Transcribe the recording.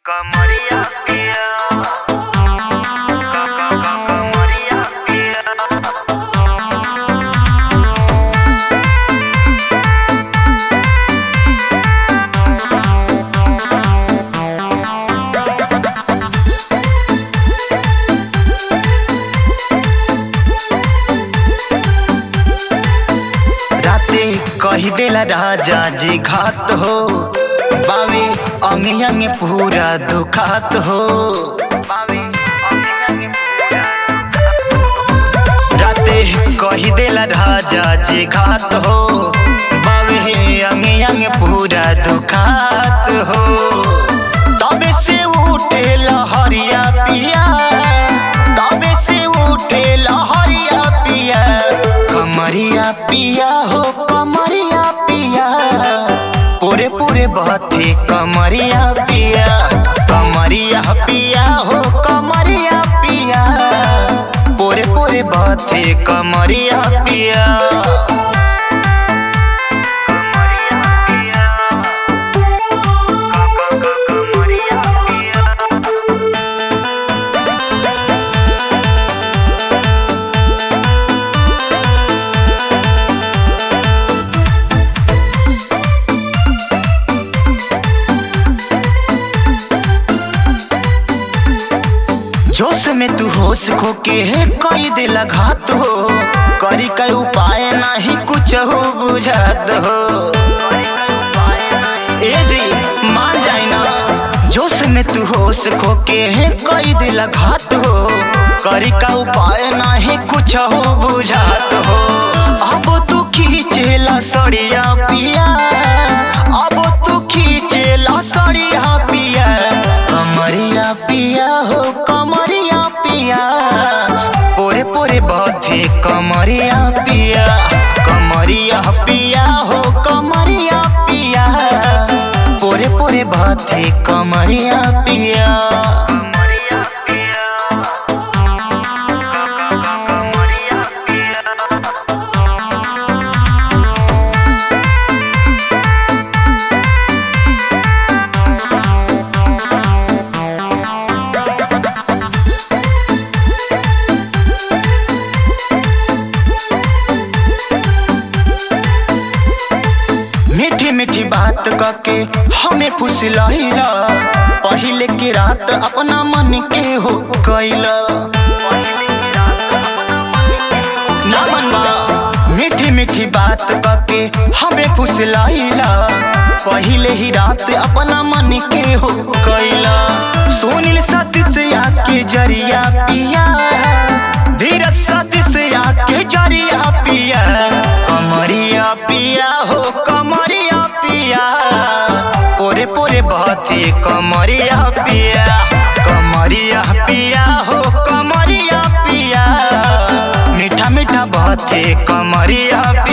कमरिया पिया क- क- क- कमरिया पिया राते कही देला राजा जी घात हो बावे अंग अंग पूरा दुखात हो बावे अंगे अंगे पूरा राते कही देला राजा जी घात हो बावे अंग अंग पूरा दुखात हो तबे से उठे लहरिया पिया तबे से उठे लहरिया पिया कमरिया पिया हो कमरिया पिया पूरे पूरे बहते कमरिया पिया कमरिया पिया हो कमरिया पिया पूरे पूरे बहते कमरिया पिया कमरिया पिया क- क- क- कमरिया पिया जोश में तू होश खो के है कई दिल घात हो करी कई उपाय नहीं कुछ हो बुझात हो ए जी मान जाए ना जोश में तू होश खो के है कई दिल घात हो करी का उपाय नहीं कुछ हो बुझात हो अब तू खींचेला सड़िया पिया अब तू खींचेला सड़िया पिया कमरिया पिया हो कमरिया पिया पोरे पोरे बथे कमरिया पिया कमरिया पिया हो कमरिया पिया पोरे पोरे बथे कमरिया पिया कमरिया पिया क- क- क- कमरिया पिया मीठी मीठी बात कके हमें फुसलहिला पहले की रात अपना मन के हो कैला ना मनवा मीठी मीठी बात कके हमें फुसलहिला पहले ही रात अपना मन के हो कैला सुनील सती से आके जरिया पिया धीरज सती से आके जरिया पिया कमरिया पिया हो कमरिया पिया पोरे पोरे बहते कमरिया पिया कमरिया पिया हो कमरिया पिया मीठा मीठा बहते कमरिया